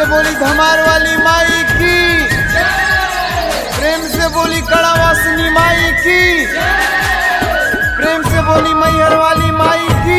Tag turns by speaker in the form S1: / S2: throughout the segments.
S1: से बोली धमार वाली माई की प्रेम से बोली कड़ा वासनी माई की प्रेम से बोली मैहर वाली माई की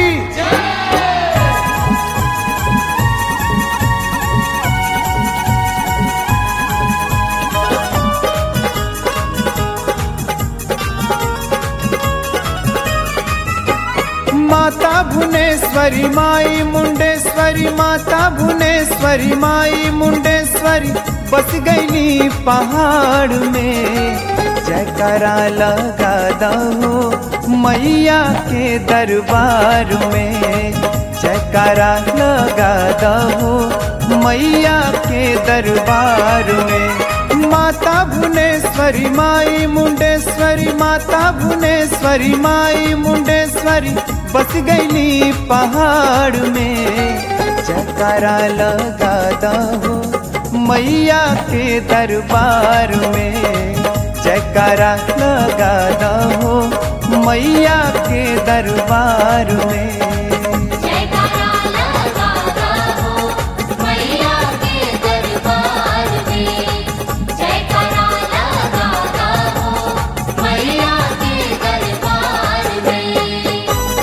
S1: माता भुवनेश्वरी माई मुंडेश्वरी माता भुवनेश्वरी माई मुंडेश्वरी बस गईली पहाड़ में जयकारा लगा दहो मैया के दरबार में जयकारा लगा दहो मैया के दरबार में माता भुवनेश्वरी माई मुंडेश्वरी माता भुवनेश्वरी माई मुंडेश्वरी बस गईली पहाड़ में जयकारा लगा दहो मैया के दरबार में जयकारा लगा दहो मैया के दरबार में
S2: जयकारा लगा दहो मैया के दरबार में जयकारा लगा दहो मैया के दरबार में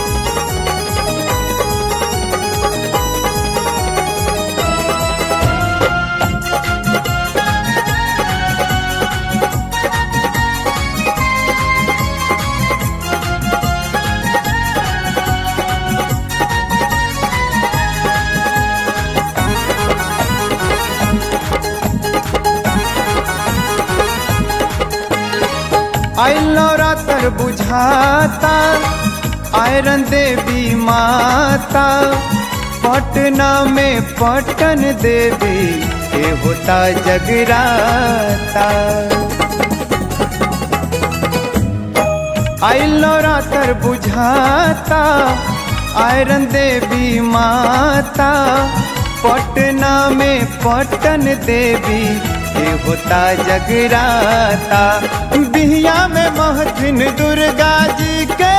S1: आई नवरात्र बुझाता आयरन देवी माता पटना में पटन देवी के होता जगराता आई नवरात्र बुझाता आयरन देवी माता पटना में पटन देवी के होता जगराता बिहिया में महथिन दुर्गा जी के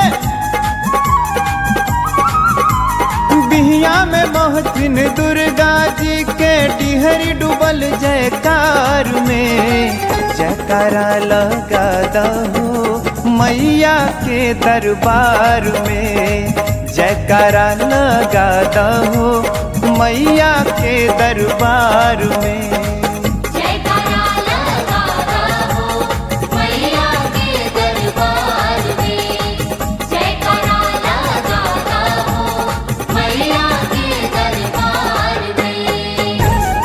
S1: बिहिया में महथिन दुर्गा जी के डिहरी डूबल जयकार में जयकारा लगा दहो मैया के दरबार में जयकारा लगा दहो मैया के दरबार में
S2: जयकारा लगा दहो मैया के दरबार में जयकारा लगा दहो मैया के दरबार में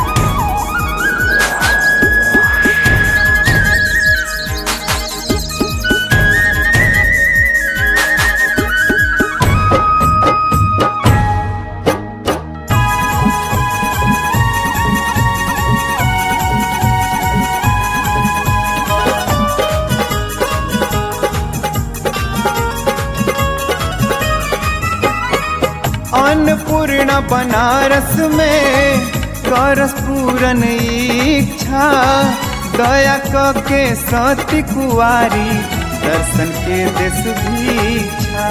S1: अन्नपूर्णा बनारस में करस पूरन इच्छा दया क के सती कुआरी दर्शन के देश भीछा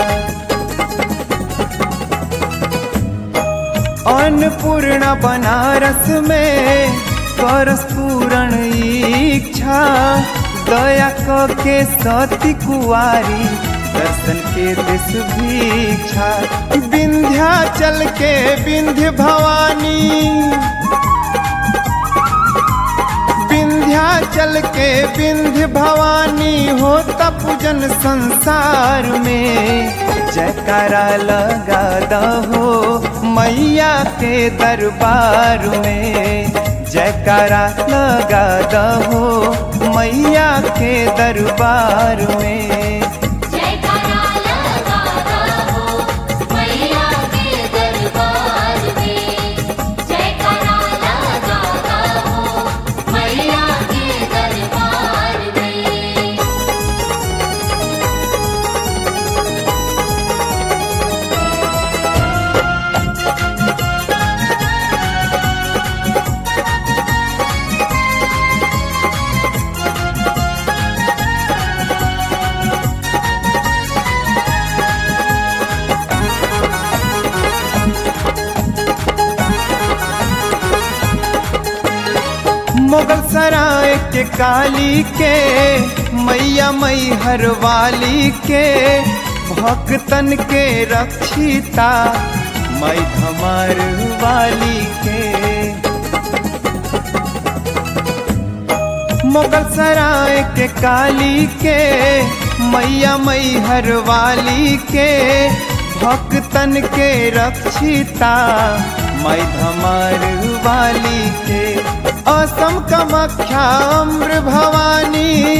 S1: अन्नपूर्णा बनारस में करस पूरण इच्छा दया क के सती कुआरी दर्शन के दिस भीछा विंध्याचल के विंध्य भवानी विंध्याचल के विंध्य भवानी होता पूजन संसार में जयकारा लगा दहो मैया के दरबार में जयकारा लगा दहो मैया के दरबार में
S2: जयकारा लगा दहो मैया के दरबार में जयकारा लगा दहो मैया के दरबार में
S1: जयकारा मुगल सराय के काली के मैया मई हरवाली के भक्तन के रक्षिता मई धमार वाली के मुगल सराय के काली के मैया मई हरवाली के भक्तन के रक्षिता मई धमार वाली के असम कमख्या अम्र भवानी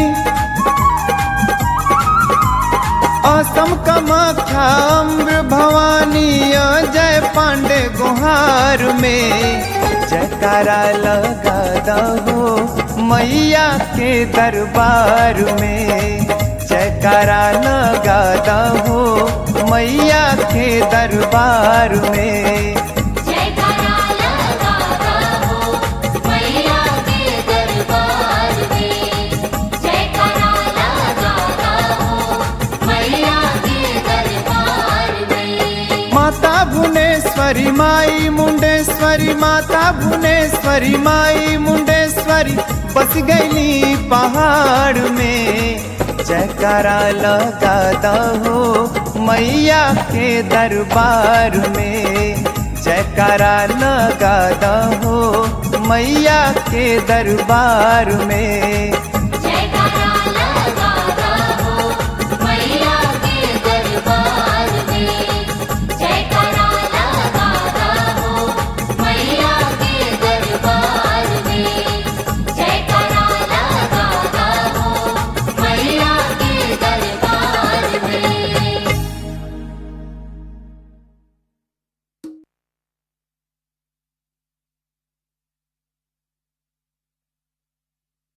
S1: असम कमख्या अम्र भवानी जय पांडे गुहार में जयकारा लगा दहो मैया के दरबार में जयकारा लगा दहो मैया के दरबार में
S2: जयकारा लगाता हो मैया के दरबार में जयकारा लगाता हो मैया के दरबार में
S1: माता भुवनेश्वरी माई मुंडेश्वरी माता भुवनेश्वरी माई मुंडेश्वरी बस गईली पहाड़ में जयकारा लगा दहो मैया के दरबार में जयकारा लगा दहो मैया के दरबार में